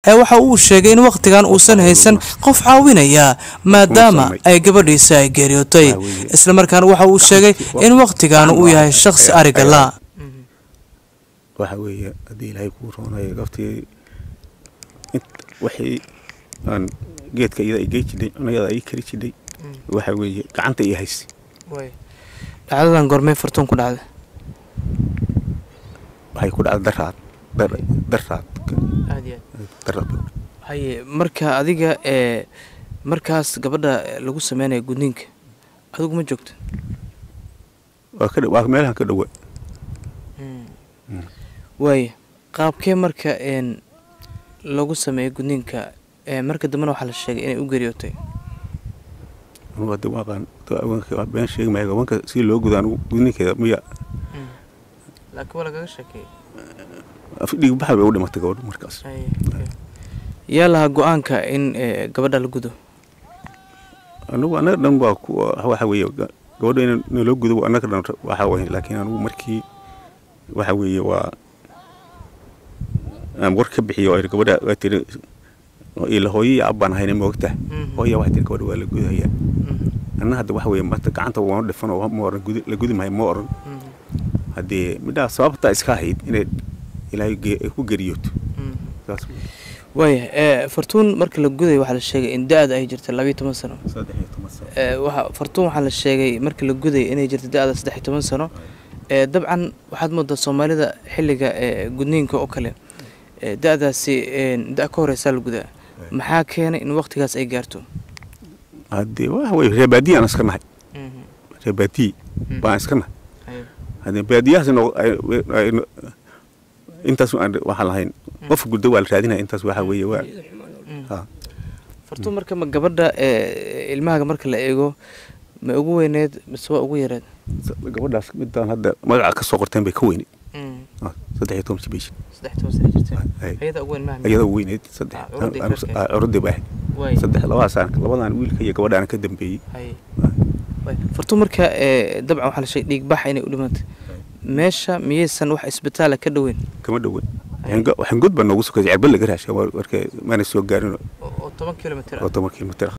ee waxa uu sheegay in wakhtigan uusan haysan qof caawinaya maadaama ay gabadhiisa ay geeriyootay islamarkaana waxa uu sheegay in wakhtigan uu yahay shakhsi ariga la waxa weeye haddii ilaahay kuu roonayo gaftii waxay aan geedka iyada ay gey jidhay cunayada ay kari jidhay waxa weeye gacanta ii hayse dhacdadan goormee fartuun ku dhacday waxay ku dhacday daraad daraad daraad haye marka adiga ee markaas gabadha lagu sameynaya gudniinka adigu ma joogto waa ka waa meelahan ka dhowa waaye qaabkee marka een lagu sameeyay gudniinka ee marka dambena waxaa la sheegay inay u geeriyootay anugu hadda waaqaan been sheegi maayo gabanka si loo gudo anugu gudninkeeda miya laakiin waa lagaga sheekeeyey dhiig baxal bay u dhimatay gabadhu markaas yaa lahaa go-aanka in gabadha la gudo anugu annaga dhan waa ku waxa weeye gabadha in naloo gudo annaga dhan waxa weeye laakiin anugu markii waxa weeye waa aan war ka bixiyo oo gabadha waa tiri ila hooyo iyo abbaan ahayna moogta hooya waxay tiri gabadha waa la gudaya anna hadda waxa weeye marta gacanta waanu dhifan oo ma oran la gudi maayo ma oran haddii midhaha sababtaa iska ahayd inay ilaahay ku geriyooto saas waaya fartuun marka la guday waxaa la sheegay in da-da ay jirta labayo toban sano waxa fartuun waxaa la sheegay marka la guday inay jirta da-da saddex iyo toban sano dabcan waxaad moodaa soomaalida xilliga gudniinka oo kale da-daasi da ka horeysaa la gudaa maxaa keenay in waktigaas ay gaarto haddii waxa weye reebaadiye aan iska nahay reebaadiye baan iska nahay haddii baadiyahaas intaas waxaan lahayn qof guddo waa la raadinaya intaas waxa weeye waa fartuun marka ma gabadha ilmahaga marka la eego ma ugu weyneed mise waa ugu yareed gabadhaas midaan hadda magaca ka soo qorteen bay ka weyneed saddex iyo toban jibish iyada ugu weyneed saddex curuddii baa ahayd saddex labadaasaan labadan wiilka iyo gabadhaan ka dambeeyey fartuun marka dabcan waxaa la sheegay dhiigbax inay u dhimantay meesha miyaysan wax isbitaala ka dhoweyn kama dhoweyn waxaan god baa noogu sokaysa cerbad laga raashay marka maana soo gaarin oo toban kilomitr oo toban kilomitr